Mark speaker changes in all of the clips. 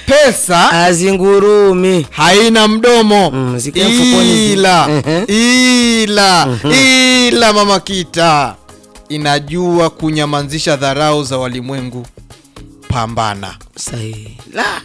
Speaker 1: pesa
Speaker 2: azingurumi
Speaker 1: haina mdomo
Speaker 2: Mm, zikiwa mfukoni zi-
Speaker 1: ila
Speaker 2: Ehe.
Speaker 1: ila ila mama kita inajua kunyamazisha dharau za walimwengu pambana
Speaker 2: sahihi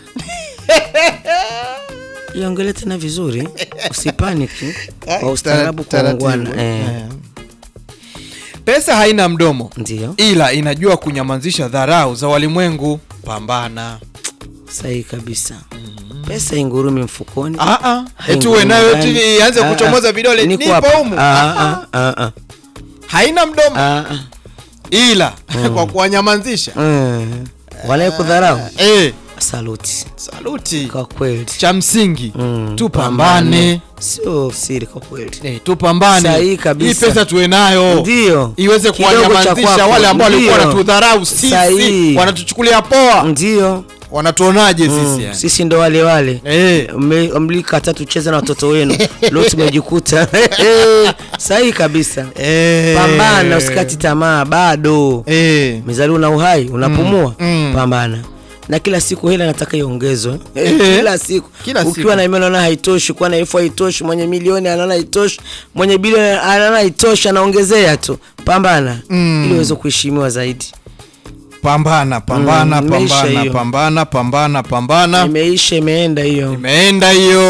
Speaker 2: iongele tena vizuri usipaniki kwa ustaarabu kwa
Speaker 1: Taratibu.
Speaker 2: ungwana eh,
Speaker 1: Eh. pesa haina mdomo
Speaker 2: ndio
Speaker 1: ila inajua kunyamazisha dharau za walimwengu pambana
Speaker 2: sahihi kabisa pesa ingurumi mfukoni
Speaker 1: Ah, ah. eti
Speaker 2: haingurumi
Speaker 1: uwe nayo
Speaker 2: ndani.
Speaker 1: eti ianze
Speaker 2: Ah,
Speaker 1: kuchomoza
Speaker 2: ah.
Speaker 1: vidole
Speaker 2: Niko
Speaker 1: nipo
Speaker 2: hapa.
Speaker 1: humu
Speaker 2: Ah, ah, ah, ah.
Speaker 1: haina mdomo
Speaker 2: Ah, ah.
Speaker 1: ila kwa kuwanyamazisha
Speaker 2: Mm. wanayekudharau
Speaker 1: eh,
Speaker 2: saluti
Speaker 1: saluti
Speaker 2: kwa kweli
Speaker 1: cha msingi
Speaker 2: Mm,
Speaker 1: tupambane
Speaker 2: sio siri kwa kweli
Speaker 1: eh, tupambane
Speaker 2: Sahihi kabisa.
Speaker 1: hii pesa tuwe nayo
Speaker 2: ndio
Speaker 1: iweze
Speaker 2: Kidogo cha
Speaker 1: kuwanyamazisha
Speaker 2: kwako.
Speaker 1: wale ambao walikuwa
Speaker 2: Ndio.
Speaker 1: wanatudharau sisi
Speaker 2: Sahihi.
Speaker 1: wanatuchukulia poa
Speaker 2: ndio
Speaker 1: wanatuonaje sisi
Speaker 2: Mm,
Speaker 1: yani?
Speaker 2: sisi ndo wale wale
Speaker 1: Eh.
Speaker 2: Mme- mlikataa tucheze na watoto wenu leo tumejikuta sahihi kabisa
Speaker 1: Eh.
Speaker 2: pambana usikati tamaa bado
Speaker 1: Eh.
Speaker 2: mezaliwa na uhai unapumua
Speaker 1: Mm, mm.
Speaker 2: pambana na kila siku hela nataka iongezwe
Speaker 1: Eh.
Speaker 2: kila siku
Speaker 1: Kila
Speaker 2: ukiwa
Speaker 1: siku.
Speaker 2: na imani unaona haitoshi kuwa na elfu haitoshi mwenye milioni anaona haitoshi mwenye bilioni anaona haitoshi anaongezea tu pambana
Speaker 1: Mm.
Speaker 2: ili uweze kuheshimiwa zaidi
Speaker 1: pambana pambana
Speaker 2: Mm, imeisha
Speaker 1: pambana
Speaker 2: hiyo.
Speaker 1: pambana pambana pambana
Speaker 2: imeisha imeenda hiyo
Speaker 1: imeenda hiyo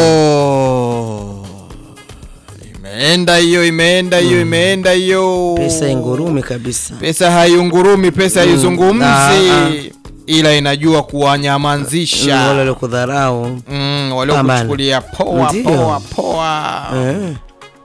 Speaker 1: imeenda hiyo imeenda hiyo imeenda hiyo
Speaker 2: pesa ingurumi kabisa
Speaker 1: pesa haiungurumi pesa
Speaker 2: Ah,
Speaker 1: haizungumzi
Speaker 2: ah.
Speaker 1: ila inajua
Speaker 2: Mm, wale
Speaker 1: kuwanyamazisha
Speaker 2: waliokudharau
Speaker 1: mm, waliokuchukulia poa
Speaker 2: Ndio.
Speaker 1: poa poa
Speaker 2: eh.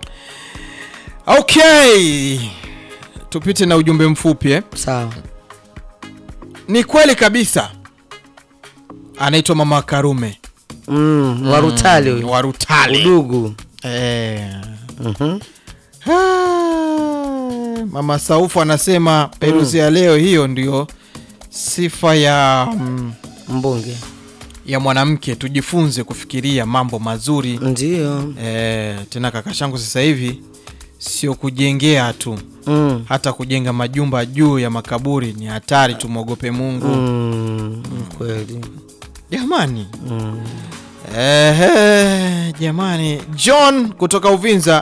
Speaker 1: okay tupite na ujumbe mfupi eh?
Speaker 2: sawa
Speaker 1: ni kweli kabisa anaitwa mama karume
Speaker 2: mm, warutali huyu
Speaker 1: warutale
Speaker 2: udugu
Speaker 1: eh.
Speaker 2: Mhm.
Speaker 1: Ah, mama saufu anasema peruzi ya leo hiyo ndio sifa ya mm,
Speaker 2: mbunge
Speaker 1: ya mwanamke tujifunze kufikiria mambo mazuri
Speaker 2: ndio
Speaker 1: eh, tena kaka shangu sasa hivi sio kujengea tu
Speaker 2: mm.
Speaker 1: hata kujenga majumba juu ya makaburi ni hatari tumwogope mungu
Speaker 2: Mm. kweli
Speaker 1: jamani
Speaker 2: mm.
Speaker 1: Ehe, jamani john kutoka uvinza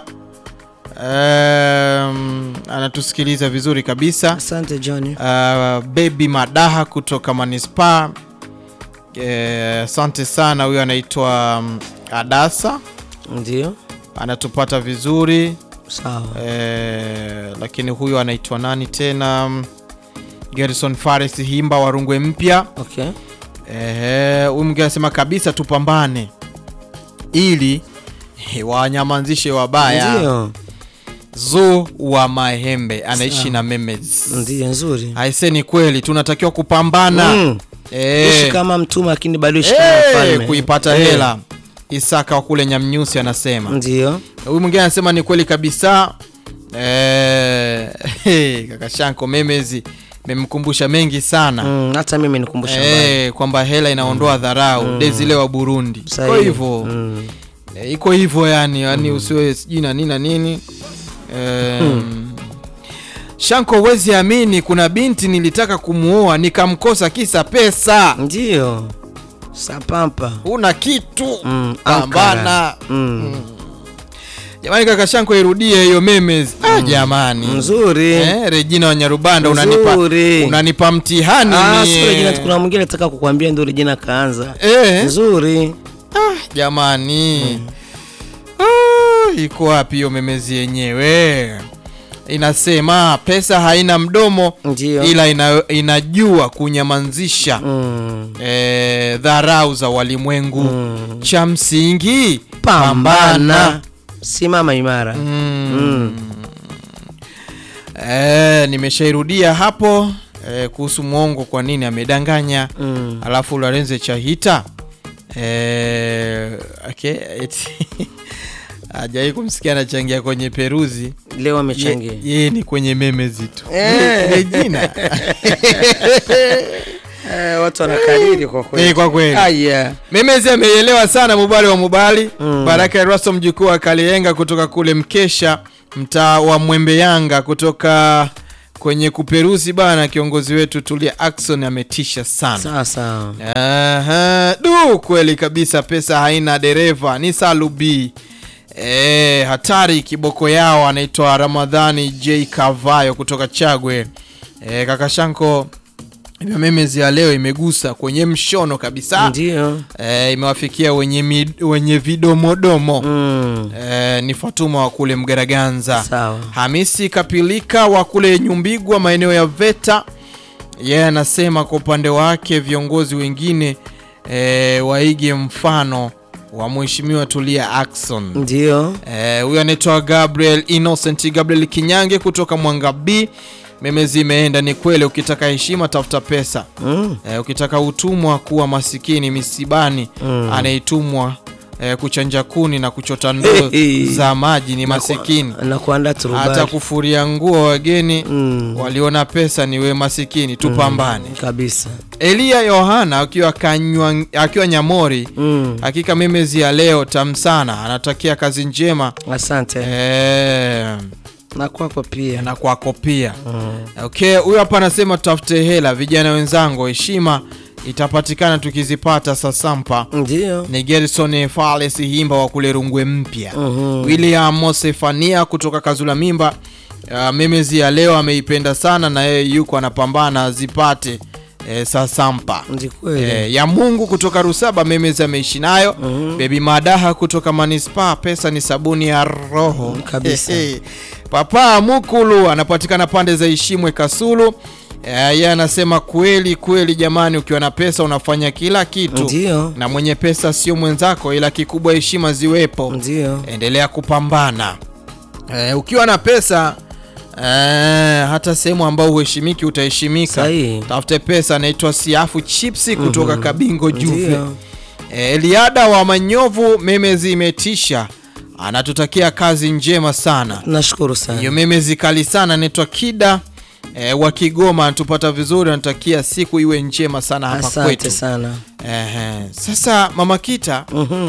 Speaker 1: um, anatusikiliza vizuri kabisa
Speaker 2: asante john
Speaker 1: uh, bebi madaha kutoka manispaa Eh, asante sana huyo anaitwa um, adasa
Speaker 2: ndio
Speaker 1: anatupata vizuri
Speaker 2: sawa
Speaker 1: eh, lakini huyo anaitwa nani tena Um, gerson fares himba warungwe mpya
Speaker 2: okay
Speaker 1: Eh, huyu mwingine anasema kabisa tupambane ili eh, wanyamazishe wabaya
Speaker 2: ndio
Speaker 1: zu wa mahembe anaishi
Speaker 2: Sawa.
Speaker 1: na memes
Speaker 2: ndio nzuri
Speaker 1: aise ni kweli tunatakiwa kupambana
Speaker 2: Mm.
Speaker 1: Eh,
Speaker 2: ishi kama mtuma lakini bado ishi kama
Speaker 1: eh,
Speaker 2: mfalme
Speaker 1: kuipata
Speaker 2: Eh,
Speaker 1: hela isaka wa kule nyamnyusi anasema
Speaker 2: ndio
Speaker 1: huyu mwingine anasema ni kweli kabisa eh, kaka shanko memezi memkumbusha mengi sana
Speaker 2: Mm, hata mimi nikumbusha mbali.
Speaker 1: Eh, kwamba hela inaondoa dharau desile wa burundi iko
Speaker 2: Sahihi.
Speaker 1: hivyo
Speaker 2: Mm.
Speaker 1: Eh, iko hivyo yani yani usiwe sijui na nini na nini Em, shanko wezi amini kuna binti nilitaka kumuoa nikamkosa kisa pesa
Speaker 2: ndio sapampa
Speaker 1: una kitu
Speaker 2: Mm,
Speaker 1: pambana
Speaker 2: Ankara. Mm.
Speaker 1: jamani kaka shanko irudie hiyo memes ah, jamani
Speaker 2: nzuri
Speaker 1: eh, regina wanyarubanda unanipa,
Speaker 2: Nzuri.
Speaker 1: unanipa mtihani
Speaker 2: Ah,
Speaker 1: mie.
Speaker 2: sio Regina, kuna mwingine nataka kukwambia ndio Regina kaanza
Speaker 1: eh,
Speaker 2: nzuri
Speaker 1: Ah, jamani ah, iko wapi hiyo memezi yenyewe inasema pesa haina mdomo
Speaker 2: ndio
Speaker 1: ila ina, inajua kunyamazisha
Speaker 2: mm.
Speaker 1: eh, dharau za walimwengu
Speaker 2: Mm.
Speaker 1: cha msingi
Speaker 2: pambana simama imara
Speaker 1: mm. eh, nimeshairudia hapo eh, kuhusu mwongo kwa nini amedanganya
Speaker 2: Mm.
Speaker 1: alafu Lorenzo Chahita eh, okay, eti hajawai kumsikia anachangia kwenye peruzi
Speaker 2: leo
Speaker 1: Ye-
Speaker 2: amechangia
Speaker 1: yeye ni kwenye memezi tu
Speaker 2: Eh.
Speaker 1: Regina
Speaker 2: eh, watu wanakariri kwa
Speaker 1: Eh, kwa kweli
Speaker 2: aya
Speaker 1: memezi ameielewa sana mubali wa mubali
Speaker 2: Mm.
Speaker 1: baraka erasto mjukuu wa kalienga kutoka kule mkesha mtaa wa mwembe yanga kutoka kwenye kuperuzi bana, kiongozi wetu Tulia Ackson ametisha sana.
Speaker 2: sawa sawa
Speaker 1: Aha, du kweli kabisa, pesa haina dereva ni Salubi. E, hatari kiboko yao anaitwa Ramadhani J Kavayo kutoka Chagwe. E, kaka Shanko, hivyo memezi ya leo imegusa kwenye mshono kabisa.
Speaker 2: ndio
Speaker 1: E, imewafikia wenye, mid, wenye vidomodomo
Speaker 2: mm.
Speaker 1: e, ni Fatuma wa kule Mgaraganza.
Speaker 2: sawa
Speaker 1: Hamisi Kapilika wa kule Nyumbigwa maeneo ya Veta, yeye anasema kwa upande wake viongozi wengine e, waige mfano wa mheshimiwa Tulia Ackson.
Speaker 2: ndio
Speaker 1: Eh, huyo anaitwa Gabriel Innocent Gabriel Kinyange kutoka Mwanga B. Memezi imeenda, ni kweli, ukitaka heshima tafuta pesa.
Speaker 2: mm.
Speaker 1: Eh, ukitaka utumwa kuwa masikini misibani
Speaker 2: Mm.
Speaker 1: anayetumwa eh, kuchanja kuni na kuchota ndoo
Speaker 2: Hey.
Speaker 1: za maji ni masikini
Speaker 2: na kuandaa
Speaker 1: hata
Speaker 2: turubali
Speaker 1: kufuria nguo wageni
Speaker 2: mm.
Speaker 1: waliona pesa ni we masikini tupambane.
Speaker 2: kabisa
Speaker 1: Elia Yohana akiwa kanywa, akiwa Nyamori,
Speaker 2: mm.
Speaker 1: hakika memezi ya leo tam sana, anatakia kazi njema
Speaker 2: asante
Speaker 1: eh,
Speaker 2: na kwako pia
Speaker 1: na kwako pia.
Speaker 2: mm.
Speaker 1: Okay, huyo hapa anasema tutafute hela, vijana wenzangu, heshima itapatikana tukizipata. Sasampa
Speaker 2: ndio
Speaker 1: ni Gerson Fales Himba wa kule Rungwe Mpya.
Speaker 2: Mhm.
Speaker 1: William Mosefania kutoka Kazula Mimba. Uh, memezi ya leo ameipenda sana na yeye yuko anapambana azipate eh, sasampa
Speaker 2: ndi kweli
Speaker 1: eh, ya Mungu kutoka Rusaba memezi ameishi nayo
Speaker 2: Mhm.
Speaker 1: Bebi Madaha kutoka Manispaa, pesa ni sabuni ya roho
Speaker 2: Mm, kabisa.
Speaker 1: Papa Mukulu anapatikana pande za Ishimwe Kasulu. Eh, yeye anasema kweli kweli, jamani, ukiwa na pesa unafanya kila kitu
Speaker 2: ndio
Speaker 1: na mwenye pesa sio mwenzako, ila kikubwa heshima ziwepo.
Speaker 2: ndio
Speaker 1: Endelea kupambana. Eh, ukiwa na pesa eh, hata sehemu ambao uheshimiki utaheshimika.
Speaker 2: Sahihi.
Speaker 1: Tafute pesa. Anaitwa Siafu Chipsi kutoka Kabingo Juve.
Speaker 2: ndio
Speaker 1: Eh, Eliada wa Manyovu, memezi imetisha, anatutakia kazi njema sana.
Speaker 2: nashukuru sana
Speaker 1: Hiyo memezi kali sana, anaitwa Kida eh, wa Kigoma, anatupata vizuri, anatakia siku iwe njema sana hapa
Speaker 2: asante
Speaker 1: kwetu.
Speaker 2: sana
Speaker 1: Ehe. Sasa Mama Kita,
Speaker 2: Mhm.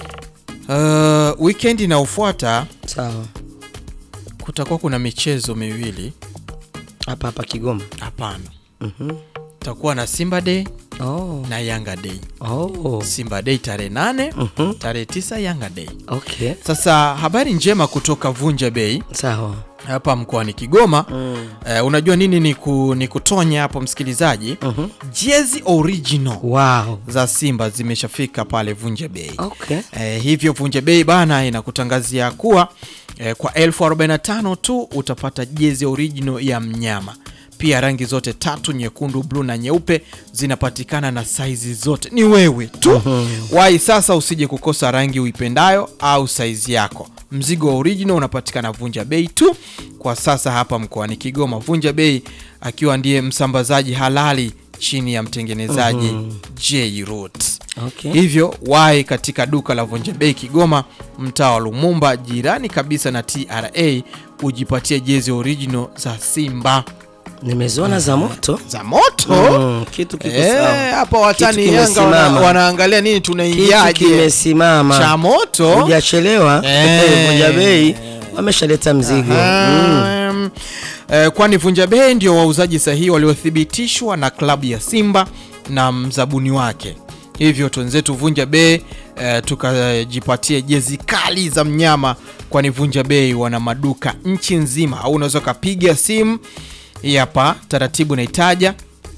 Speaker 1: uh, weekend inayofuata
Speaker 2: sawa
Speaker 1: kutakuwa kuna michezo miwili.
Speaker 2: hapa hapa Kigoma
Speaker 1: Hapana,
Speaker 2: Mhm.
Speaker 1: takuwa na Simba Day
Speaker 2: oh.
Speaker 1: na Yanga Day.
Speaker 2: Oh.
Speaker 1: Simba Day tarehe nane,
Speaker 2: Mhm.
Speaker 1: tarehe tisa Yanga Day.
Speaker 2: okay
Speaker 1: Sasa habari njema kutoka Vunja Bay
Speaker 2: sawa
Speaker 1: hapa mkoani Kigoma.
Speaker 2: mm.
Speaker 1: Eh, unajua nini ni, ku, ni kutonya hapo msikilizaji,
Speaker 2: Mhm.
Speaker 1: jezi original
Speaker 2: wow
Speaker 1: za Simba zimeshafika pale Vunja Bay.
Speaker 2: okay
Speaker 1: Eh, hivyo Vunja Bei bana inakutangazia kuwa eh, kwa elfu 45 tu utapata jezi original ya mnyama. Pia rangi zote tatu, nyekundu, bluu na nyeupe zinapatikana na saizi zote, ni wewe tu. Wai sasa, usije kukosa rangi uipendayo au saizi yako. Mzigo wa original unapatikana Vunja Bei tu kwa sasa hapa mkoani Kigoma. Vunja Bei akiwa ndiye msambazaji halali chini ya mtengenezaji J Root.
Speaker 2: okay
Speaker 1: Hivyo wahi katika duka la Vunja Bei Kigoma, mtaa wa Lumumba, jirani kabisa na TRA, ujipatie jezi original za Simba
Speaker 2: nimeziona za moto
Speaker 1: za moto.
Speaker 2: mm. kitu kiko
Speaker 1: Eh,
Speaker 2: sawa
Speaker 1: hapa watani
Speaker 2: Kitu
Speaker 1: Yanga wana,
Speaker 2: kimesimama.
Speaker 1: wanaangalia nini,
Speaker 2: kitu
Speaker 1: tunaingiaje cha
Speaker 2: kimesimama
Speaker 1: moto.
Speaker 2: hujachelewa
Speaker 1: Eh.
Speaker 2: Vunja Bei wameshaleta mzigo mm.
Speaker 1: Aha, mm, eh, kwani Vunja Bei ndio wauzaji sahihi waliothibitishwa na klabu ya Simba na mzabuni wake. Hivyo twenzetu Vunja Bei eh, tukajipatie jezi kali za mnyama, kwani Vunja Bei wana maduka nchi nzima, au unaweza ukapiga simu hii hapa, taratibu naitaja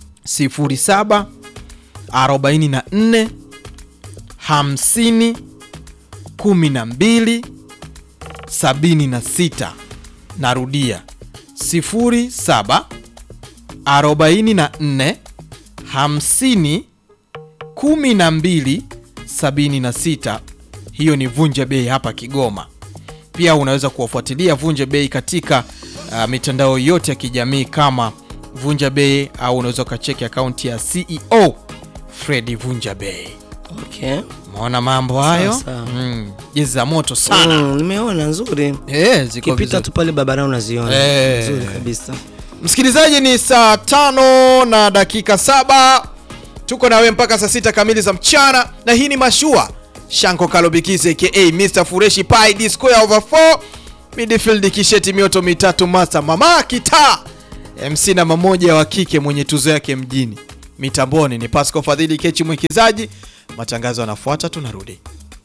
Speaker 1: 07 44 50 12 76 narudia 07 44 50 12 76 hiyo ni Vunja Bei hapa Kigoma. Pia unaweza kuwafuatilia Vunja Bei katika uh, mitandao yote ya kijamii kama Vunja Bei au unaweza ukacheki akaunti ya CEO Fredi Vunja Bei.
Speaker 2: okay.
Speaker 1: Umeona mambo hayo?
Speaker 2: Sawa, sawa.
Speaker 1: Mm, jezi za moto sana.
Speaker 2: mm, nimeona nzuri
Speaker 1: Eh, ziko
Speaker 2: kipita
Speaker 1: vizuri.
Speaker 2: tu pale barabarani unaziona
Speaker 1: Eh.
Speaker 2: nzuri kabisa
Speaker 1: Msikilizaji, ni saa tano na dakika saba tuko na wewe mpaka saa sita kamili za mchana, na hii ni Mashua Shanko Kalobikize aka Mr Fureshi Pai D square over 4 midfield kisheti mioto mitatu masa mama kita MC namba moja wa kike mwenye tuzo yake mjini. Mitamboni ni Pasco Fadhili Kechi mwekezaji. Matangazo yanafuata, tunarudi.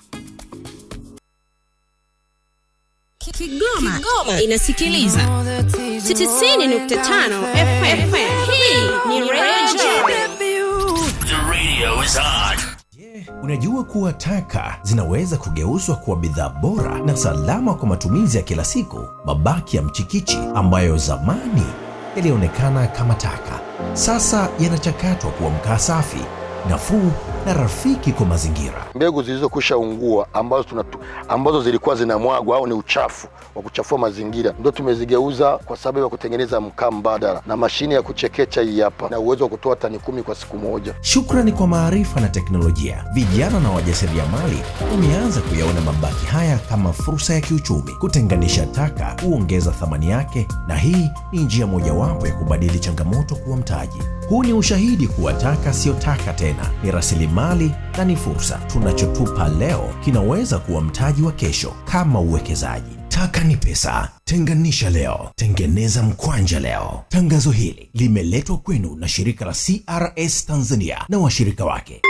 Speaker 3: Kigoma, inasikiliza 90.5 FM. Hii ni Radio
Speaker 4: The radio is on.
Speaker 5: Unajua kuwa taka zinaweza kugeuzwa kuwa bidhaa bora na salama kwa matumizi ya kila siku. Mabaki ya mchikichi ambayo zamani yalionekana kama taka, sasa yanachakatwa kuwa mkaa safi, nafuu na rafiki kwa mazingira.
Speaker 6: mbegu zilizokwisha ungua ambazo, tunatu, ambazo zilikuwa zinamwagwa au ni uchafu wa kuchafua mazingira ndio tumezigeuza kwa sababu ya kutengeneza mkaa mbadala na mashine ya kuchekecha hii hapa na uwezo wa kutoa tani kumi kwa siku moja.
Speaker 5: Shukrani kwa maarifa na teknolojia, vijana na wajasiriamali wameanza kuyaona mabaki haya kama fursa ya kiuchumi. Kutenganisha taka huongeza thamani yake, na hii ni njia mojawapo ya kubadili changamoto kuwa mtaji. Huu ni ushahidi kuwa taka siyo taka tena, ni rasilimali na ni fursa. Tunachotupa leo kinaweza kuwa mtaji wa kesho, kama uwekezaji. Taka ni pesa. Tenganisha leo, tengeneza mkwanja leo. Tangazo hili limeletwa kwenu na shirika la CRS Tanzania na washirika wake.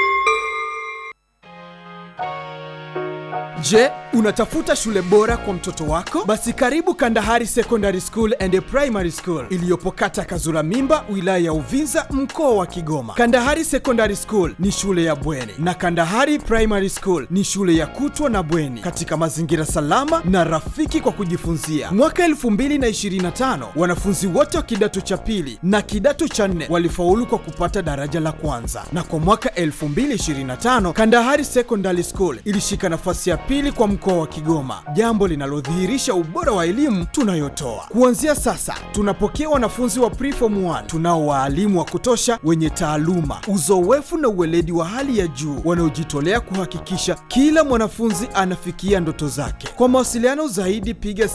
Speaker 7: Je, unatafuta shule bora kwa mtoto wako? Basi karibu Kandahari Secondary School and Primary School iliyopo kata Kazura Mimba, wilaya ya Uvinza, mkoa wa Kigoma. Kandahari Secondary School ni shule ya bweni na Kandahari Primary School ni shule ya kutwa na bweni katika mazingira salama na rafiki kwa kujifunzia. Mwaka 2025 wanafunzi wote wa kidato cha pili na kidato cha nne walifaulu kwa kupata daraja la kwanza, na kwa mwaka 2025 Kandahari Secondary School ilishika nafasi ya pili kwa mkoa wa Kigoma, jambo linalodhihirisha ubora wa elimu tunayotoa. Kuanzia sasa, tunapokea wanafunzi wa preform 1 tunao waalimu wa kutosha wenye taaluma, uzoefu na uweledi wa hali ya juu wanaojitolea kuhakikisha kila mwanafunzi anafikia ndoto zake. Kwa mawasiliano zaidi, piga